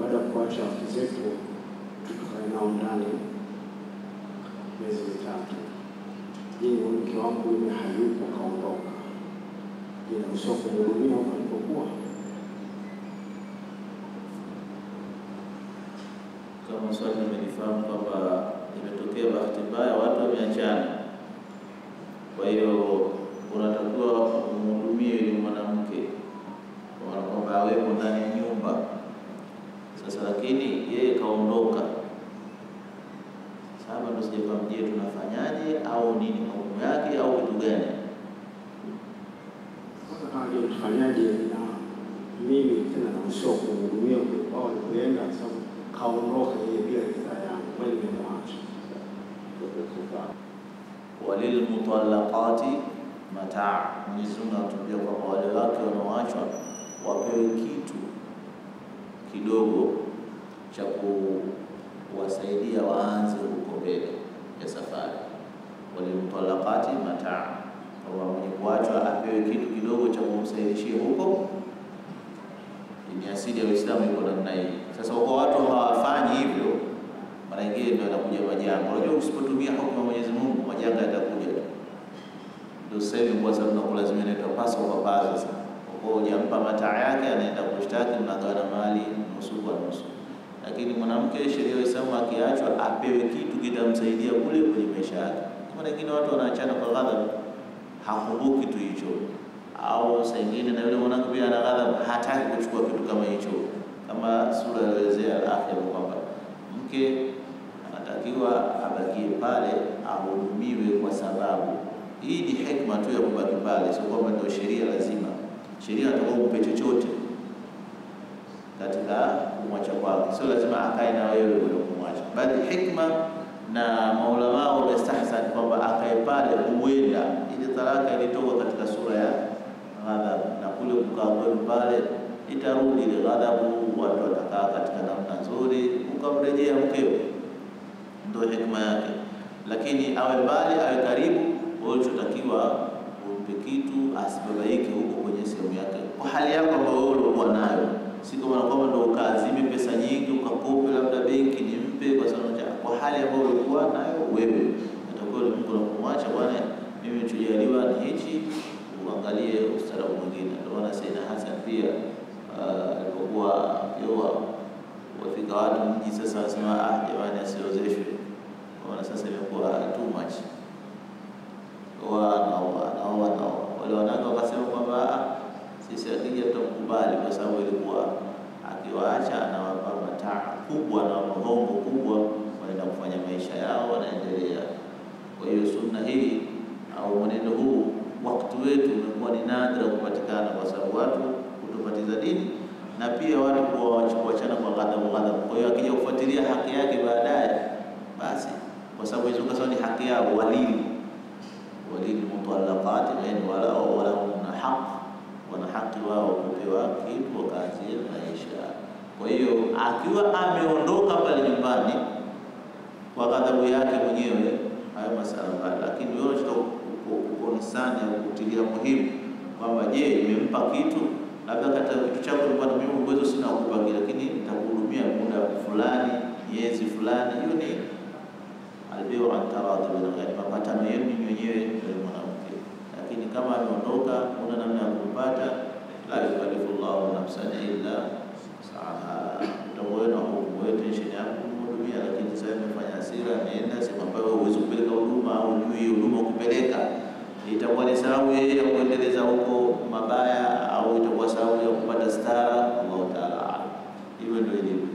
baada ya kuacha wake zetu tukae nao ndani miezi mitatu. Je, mke wangu yule hayupo, kaondoka, inaruhusiwa kumhudumia huko alipokuwa? Kama swali nimelifahamu kwamba imetokea bahati mbaya watu wameachana, kwa hiyo unatakiwa umhudumie yule mwanamke kwa kwamba awepo ndani ya nyumba. Sasa lakini yeye kaondoka, sasa ndo sijafahamu, je, tunafanyaje au nini hukumu yake au kitu gani? Sasa kama je, tufanyaje na mimi tena naruhusiwa kumhudumia kule kwao alipoenda, kwa sababu kaondoka yeye bila ridhaa yangu, kwani nimemwacha walilmutallaqati mataa. Mwenyezi Mungu anatuambia kwamba wale wake wanaoachwa wapewe kitu kidogo cha kuwasaidia waanze huko mbele ya safari. Walilmutallaqati mataa, kwamba mwenye kuachwa apewe kitu kidogo cha kumsaidishia huko. Ni asili ya Uislamu iko namna hii. Sasa kwa watu hawafanyi hivyo mara nyingine ndio yanakuja majanga. Unajua, usipotumia hukumu ya Mwenyezi Mungu majanga yatakuja tu. Ndio sasa hivi kwa sababu nakulazimia inaitwa paso kwa paso. Sasa kwa hujampa mataa yake, anaenda kushtaki, mnagawana mali nusu kwa nusu. Lakini mwanamke, sheria ya Uislamu, akiachwa apewe kitu kitamsaidia kule kwenye maisha yake. Mara nyingine watu wanaachana kwa ghadhabu, hakumbuki kitu hicho, au saa nyingine na yule mwanamke pia ana ghadhabu, hataki kuchukua kitu kama hicho, kama sura iliyoelezea al-Akhir kwamba mke anatakiwa abakie pale ahudumiwe, kwa sababu hii ni hekima tu ya kubaki pale, sio kwamba ndio sheria lazima. Sheria inataka umpe chochote katika kumwacha kwake, sio lazima akae na wewe ule kumwacha, bali hikma na maulama wamestahsan kwamba akae pale, huenda ile talaka ilitoka katika sura ya ghadhabu, na kule kukaa kwenu pale itarudi ile ghadhabu, watu watakaa katika namna nzuri, ukamrejea mkeo, ndio hikma yake. Lakini awe mbali, awe karibu. Ulichotakiwa umpe kitu, asibabaike huko kwenye sehemu yake, kwa hali yako ambayo wewe ulikuwa nayo, si kama kwamba ndio ukaazime pesa nyingi ukakope labda benki nimpe, kwa sababu kwa hali ambayo ulikuwa nayo wewe, atakuwa Mungu anakumwacha bwana, mimi nilichojaliwa ni hichi, uangalie ustaarabu mwingine. Ndio maana Sayyidina Hassan pia alipokuwa akioa wafika watu mji sasa, wanasema ah, jamani asiozeshwe, ona sasa imekuwa too much, naoa naoa naoa. Wale wanawake wakasema kwamba sisi akija tutamkubali, kwa sababu ilikuwa akiwaacha anawapa mataa kubwa na hongo kubwa, wanaenda kufanya maisha yao, wanaendelea. Kwa hiyo sunna hii au mwenendo huu wakati wetu umekuwa ni nadra kupatikana, kwa sababu watu kutopatiza dini na pia watu kuachana kwa ghadhabu ghadhabu. Kwa hiyo akija kufuatilia haki yake baadaye, basi kwa sababu hizo kasa ni haki yao, walili walili mutallaqati yani wala wala na haq, wana haki wao kupewa kitu wakaanzia maisha. Kwa hiyo akiwa ameondoka pale nyumbani kwa ghadhabu yake mwenyewe, hayo masala mbali, lakini wewe konsani ya kutilia muhimu kwamba je, nimempa kitu labda katika kitu chako nilikuwa na mimi uwezo sina kukupa kile, lakini nitakuhudumia muda fulani, miezi fulani. Hiyo ni albiu an taradhi baina, yani mapatano yenu ninyi wenyewe na mwanamke. Lakini kama ameondoka, una namna ya kumpata, la yukallifu Llahu nafsan illa saha. Utakuwa na hukumu wetu tension yako kumhudumia, lakini sasa imefanya hasira, ameenda sehemu ambayo huwezi kupeleka huduma au jui huduma kupeleka itakuwa ni sababu yeye ya kuendeleza huko mabaya au itakuwa sababu ya kupata stara. Allahu taala, hivyo ndio ilivyo.